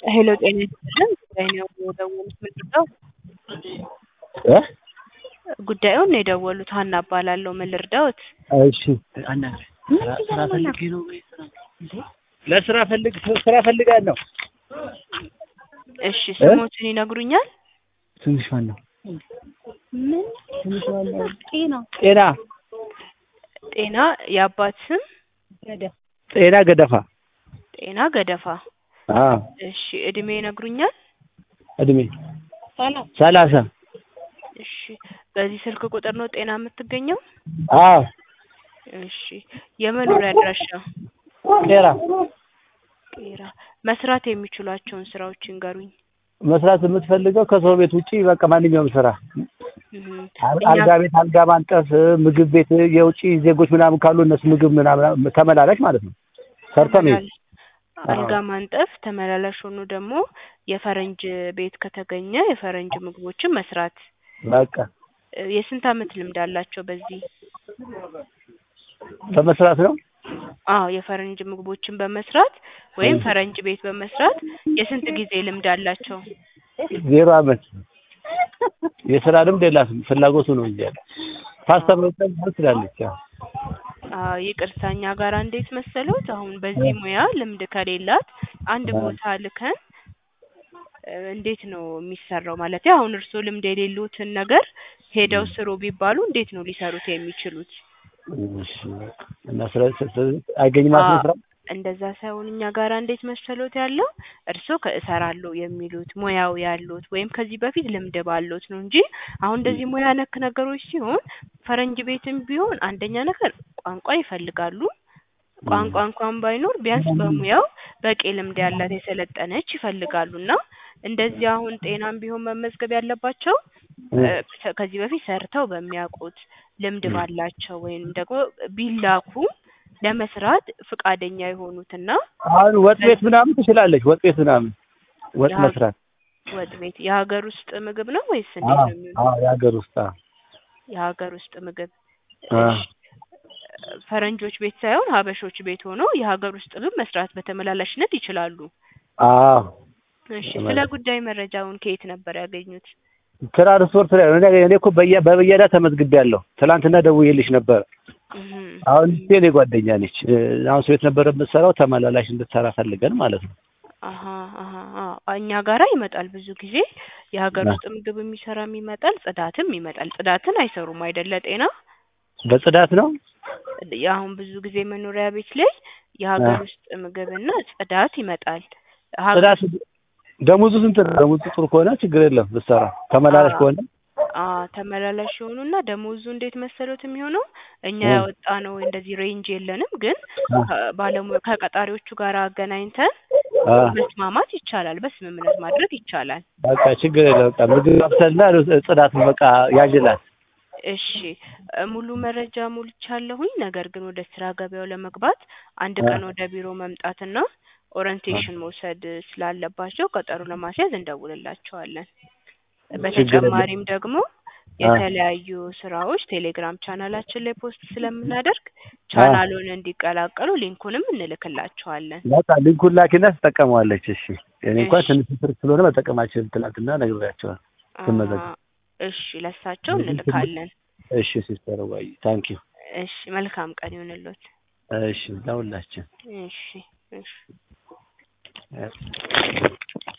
ሄሎ ጤና ይስጥልን ጉዳይ ነው የደወሉት ምንድን ነው? እ ጉዳዩን ነው የደወሉት ሀና እባላለሁ ምን ልርዳዎት? እሺ ስራ ፈልጌ ነው ለስራ ፈልግ ስራ ፈልጋለሁ። እሺ ስሞትን ይነግሩኛል? ትንሽ ማን ነው? ምን ጤና ጤና ጤና የአባት ስም ጤና ገደፋ። ጤና ገደፋ አዎ እሺ እድሜ ይነግሩኛል? እድሜ ሰላሳ እሺ በዚህ ስልክ ቁጥር ነው ጤና የምትገኘው? አዎ እሺ የመኖሪያ አድራሻ ቄራ ቄራ መስራት የሚችሏቸውን ስራዎች ይንገሩኝ። መስራት የምትፈልገው ከሰው ቤት ውጪ በቃ ማንኛውም ስራ እህ አል- እኛ አልጋ ቤት፣ አልጋ ማንጠፍ፣ ምግብ ቤት፣ የውጪ ዜጎች ምናምን ካሉ እነሱ ምግብ ምናምን ተመላላሽ ማለት ነው። ሰርተን ነው ተመላል- አልጋ ማንጠፍ ተመላላሽ ሆኖ ደግሞ የፈረንጅ ቤት ከተገኘ የፈረንጅ ምግቦችን መስራት። በቃ እ የስንት አመት ልምድ አላቸው በዚህ? በመስራት ነው። አዎ የፈረንጅ ምግቦችን በመስራት ወይም ፈረንጅ ቤት በመስራት የስንት ጊዜ ልምድ አላቸው? ዜሮ አመት የስራ ልምድ የላትም። ፍላጎቱ ነው እንጂ ያለ ፓስታ መጠን ትችላለች። ያው አዎ ይቅርታ እኛ ጋር እንዴት መሰሎት አሁን በዚህ ሙያ ልምድ ከሌላት አንድ ቦታ ልከን እ እንዴት ነው የሚሰራው? ማለት አሁን እርስዎ ልምድ የሌሉትን ነገር ሄደው ስሩ ቢባሉ እንዴት ነው ሊሰሩት የሚችሉት? እሺ እና ስራ አይገኝም ማለት ነው ስራ እንደዛ ሳይሆን እኛ ጋር እንዴት መሰሎት ያለው እርስዎ ከእሰራለሁ የሚሉት ሙያው ያሉት ወይም ከዚህ በፊት ልምድ ባሉት ነው እንጂ አሁን እንደዚህ ሙያ ነክ ነገሮች ሲሆን ፈረንጅ ቤትም ቢሆን አንደኛ ነገር ቋንቋ ይፈልጋሉ። ቋንቋ እንኳን ባይኖር ቢያንስ በሙያው በቂ ልምድ ያላት የሰለጠነች ይፈልጋሉ እና እንደዚህ አሁን ጤናም ቢሆን መመዝገብ ያለባቸው እ ከ- ከዚህ በፊት ሰርተው በሚያውቁት ልምድ ባላቸው ወይም ደግሞ ቢላኩ ለመስራት ፍቃደኛ የሆኑትና አሁን ወጥ ቤት ምናምን ትችላለች። ወጥ ቤት ምናምን ወጥ ያ- መስራት ወጥ ቤት የሀገር ውስጥ ምግብ ነው ወይስ እንዴት አዎ ነው የሚሆነው? አዎ የሀገር ውስጥ አዎ የሀገር ውስጥ ምግብ አ እሺ ፈረንጆች ቤት ሳይሆን ሀበሾች ቤት ሆኖ የሀገር ውስጥ ምግብ መስራት በተመላላሽነት ይችላሉ። አዎ እሺ ስለ ጉዳይ መረጃውን ከየት ነበር ያገኙት? ትራንስፖርት ላይ ነው። እኔ እኔ እኮ በየ በበየዳ ተመዝግቤያለሁ። ትናንትና ደውዬልሽ ነበር። እህ አሁን እቺ የኔ ጓደኛ ነች። እ አሁን ቤት ነበር የምትሰራው ተመላላሽ እንድትሰራ ፈልገን ማለት ነው። አሀ አሀ አዎ እኛ ጋራ ይመጣል ብዙ ጊዜ የሀገር ውስጥ ምግብ የሚሰራም ይመጣል፣ ጽዳትም ይመጣል። ጽዳትን አይሰሩም አይደለ ጤና? በጽዳት ነው። አሁን ብዙ ጊዜ መኖሪያ ቤት ላይ የሀገር አ ውስጥ ምግብና ጽዳት ይመጣል። ሀገር ጽዳት ደሞዙ ስንት ነው? ደሞዙ ጥሩ ከሆነ ችግር የለም ብትሰራ። ተመላላሽ አ ከሆነ አ ተመላላሽ የሆኑና ደሞዙ እንዴት መሰሎት የሚሆነው እኛ እ ያወጣነው እንደዚህ ሬንጅ የለንም፣ ግን አ ከባለሙያ ከቀጣሪዎቹ ጋር አገናኝተን አ መስማማት ይቻላል፣ በስምምነት ማድረግ ይቻላል። በቃ ችግር የለም። በቃ ምግብ ማብሰልና ጽዳት በቃ ያጅላል። እሺ እ ሙሉ መረጃ ሞልቻለሁኝ። ነገር ግን ወደ ስራ ገበያው ለመግባት አንድ አ ቀን ወደ ቢሮ መምጣትና ኦሪንቴሽን መውሰድ ስላለባቸው ቀጠሮ ለማስያዝ እንደውልላቸዋለን። ችግር የለም። በተጨማሪም ደግሞ አ የተለያዩ ስራዎች ቴሌግራም ቻናላችን ላይ ፖስት ስለምናደርግ አ ቻናሉን እንዲቀላቀሉ ሊንኩንም እንልክላቸዋለን። በቃ ሊንኩን ላኪና ትጠቀመዋለች። እሺ እኔ እንኳን እሺ ትንሽ ስር ስለሆነ መጠቀማችን ትናንትና ነግሬያቸዋለሁ አ ስመዘገብ። እሺ ለእሳቸው ስለዚህ ትንሽ እንልካለን። እሺ ሲስተር ዋይ ታንኪዩ። እሺ መልካም ቀን ይሁንልዎት። እሺ ለሁላችን እሺ እሺ